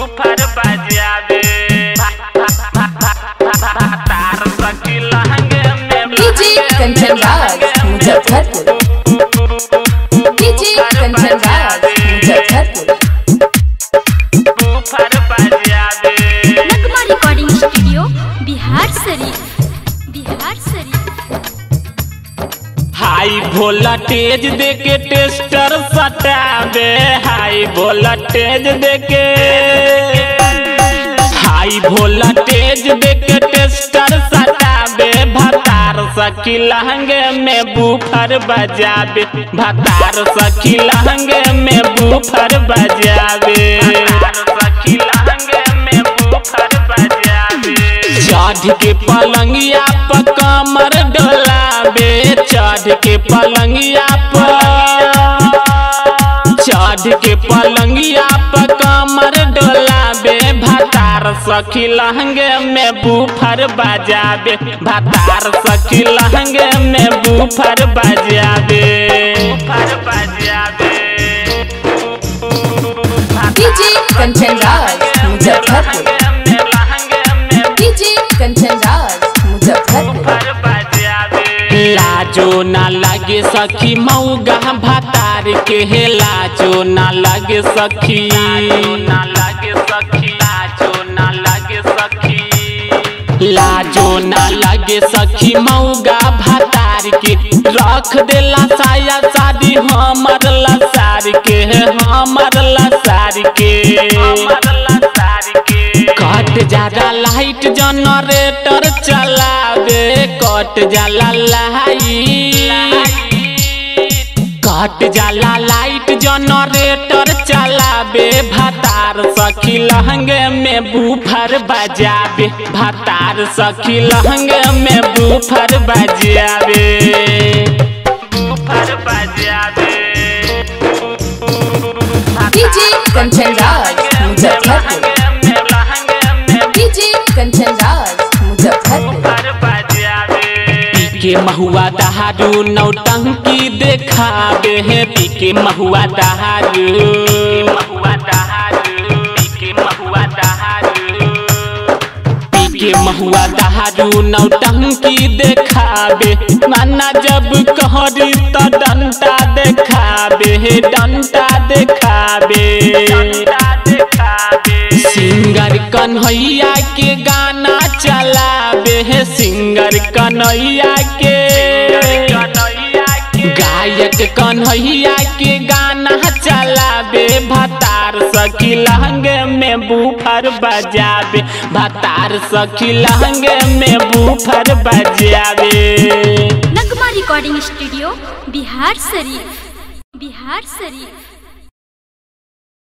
woofer बजावे तार सखी लहंगे में DJ Kanchan Raj Muzaffarpur DJ Kanchan Raj Muzaffarpur woofer बजावे नगमा रिकॉर्डिंग स्टूडियो बिहार शरीफ बिहार शरीफ हाई वोल्टेज देके टेस्टर सटावे हाई वोल्टेज देके हाई वोल्टेज देके टेस्टर सटावे भतार सखी लहंगे में बूफर बजावे भतार सखी लहंगे में बूफर बजावे सखी लहंगे में बूफर बजावे चढ़ के पलंगिया पर कमर डोलाबे चढ़ के पलंगिया पर चढ़ के पलंगिया पर कमर डोलाबे भतार सखी लहंगे में बूफर बजाबे भतार सखी लहंगे में बूफर बजाबे बूफर बजाबे डीजे कंचन राज मुजफ्फरपुर डीजे कंचन राज मुजफ्फरपुर लाजो ना लगे सखी मऊगा भतार के हे लाजो ना लगे सखी ना लगे सखी लाजो ना लगे सखी लाजो ना लगे सखी मऊगा भतार के रख देला साया शादी हमर लसार के हमर लसार के हमर लसार के कट जाला लाइट जनरेटर चलावे कट जाला लाइट कट जाला लाइट जनरेटर चलावे भतार सखी लहंगे में बूफर बजावे भतार सखी लहंगे में बूफर बजावे बूफर बजावे डीजे कंचन राज मुजफ्फरपुर डीजे कंचन राज मुजफ्फरपुर पीके महुआ दहारू नौटंकी देखावे है पीके महुआ दहारू महुआ दहारू पीके महुआ दहारू पीके महुआ दहारू नौटंकी देखावे नाना जब कहरी त डंटा देखावे हे डंटा देखावे सिंगर कन्हैया के गाना चलावे है सिंगर कन्हैया के गायक कन्हैया के गाना चलावे भतार सखी लहंगे में बूफर बजावे भतार सखी लहंगे में बूफर बजावे नगमा रिकॉर्डिंग स्टूडियो बिहार शरीफ बिहार शरीफ